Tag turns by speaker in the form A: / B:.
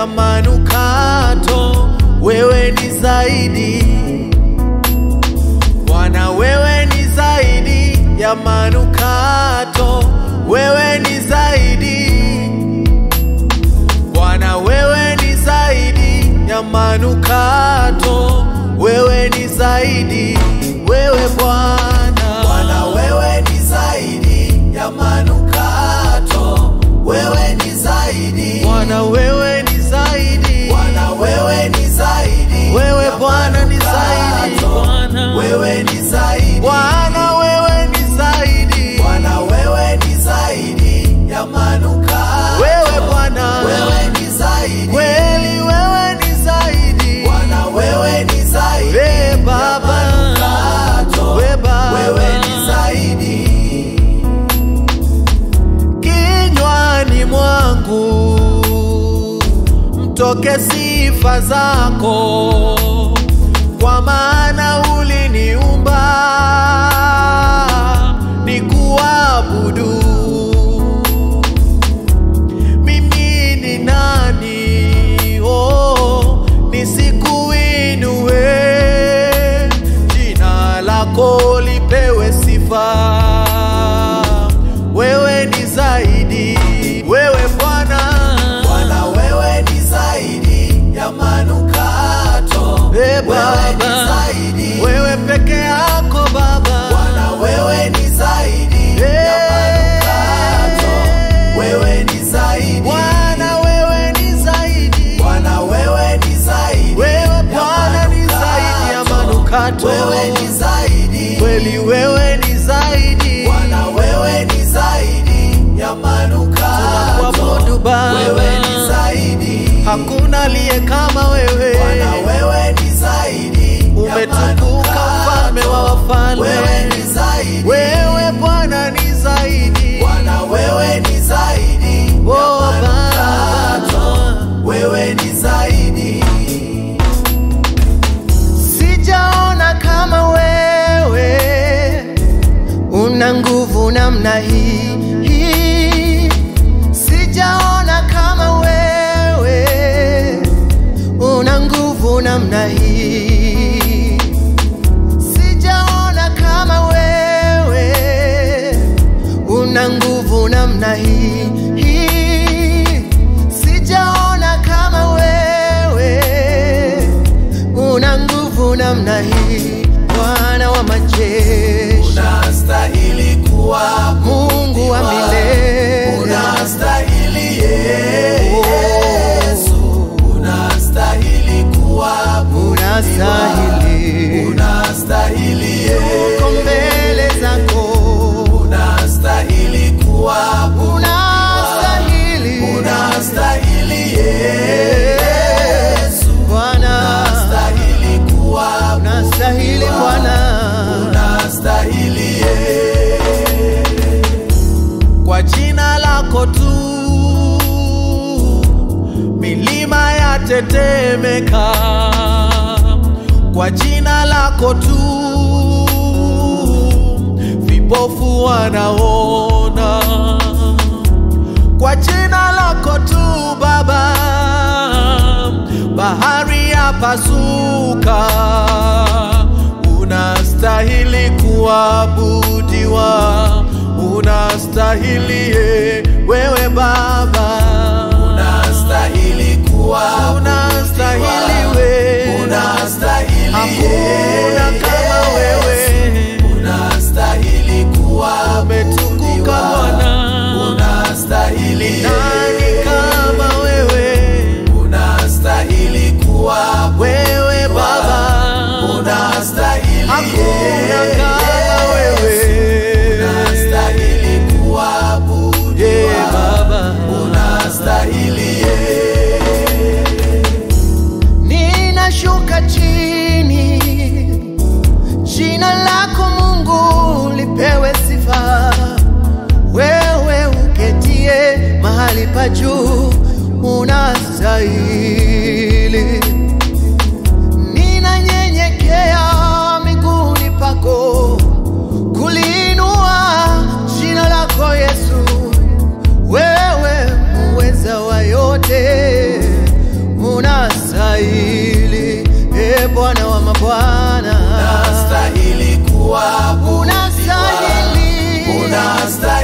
A: ya manukato, wewe ni zaidi Bwana, wewe ni zaidi ya manukato, wewe ni zaidi Bwana, wewe ni zaidi ya manukato, wewe ni zaidi, wewe Bwana. Bwana, wewe ni zaidi ya manukato, wewe ni zaidi. Bwana, wewe ni zaidi. Bwana, wewe ni zaidi. Wewe Bwana ni zaidi.
B: Bwana.
A: Wewe ni zaidi. Bwana, wewe ni zaidi. Bwana, wewe ni zaidi ya manukato. Wewe Bwana, wewe ni zaidi. Kweli wewe ni zaidi. Bwana, wewe ni zaidi. We Baba, we Baba, wewe ni zaidi. Kinywani mwangu mtoke sifa zako, kwa maana uliniumba nikuabudu. Mimi ni nani oh, nisikuinue? Jina lako lipewe sifa. Wewe ni zaidi, wewe Bwana. Bwana, wewe ni zaidi ya manukato. E Baba, wewe peke yako Baba. Bwana, wewe ni zaidi ya manukato. Wewe ni zaidi. Bwana, wewe ni zaidi. Bwana, wewe ni zaidi. Wewe Bwana ni zaidi ya manukato. Wewe ni zaidi. Kweli wewe ni zaidi. Bwana, wewe ni zaidi ya manukato. Tunakuabudu Baba. Wewe ni zaidi. Hakuna aliye kama wewe. Bwana, wewe ni zaidi. Umetukuka mfalme wa wafalme. Wewe ni zaidi. Wewe Bwana ni zaidi. Bwana, wewe ni zaidi. Oh, Baba. Wewe ni zaidi.
C: Sijaona kama wewe una nguvu namna hii. hii. Sijaona kama wewe una nguvu namna hii. Sijaona kama wewe una nguvu namna hii. hii. Sijaona kama wewe una nguvu namna hii, Bwana wa majeshi,
A: Unastahili kuwa
C: Mungu wa milele,
A: Unastahili Yesu. Unastahili kuabudiwa.
C: unastahili,
A: Unastahili Yesu.
C: uko mbele zako,
A: Unastahili kuabudiwa.
C: unastahili,
A: Unastahili Yesu.
C: Bwana,
A: Unastahili kuabudiwa.
C: unastahili Bwana,
A: Unastahili Yesu. Kwa jina lako tu milima yatetemeka, kwa jina lako tu vipofu wanaona, kwa jina lako tu Baba bahari yapasuka. Unastahili kuabudiwa, unastahili ye, wewe Baba, unastahili kuabudiwa, unastahili we, unastahili hakuna kama wewe, unastahili kuabudiwa, umetukuka Bwana, unastahili nani kama wewe, unastahili kuwa wewe Baba, unastahili hakuna kama wewe, unastahili kuabudiwa yeah, Baba, unastahili
C: ninashuka chini, jina lako Mungu lipewe sifa, wewe uketie mahali pa juu, unastahili. Ninanyenyekea miguuni pako, kuliinua jina lako Yesu, wewe muweza wa yote, unastahili, e Bwana wa mabwana,
A: unastahili kuabudiwa,
C: unastahili,
A: unastahili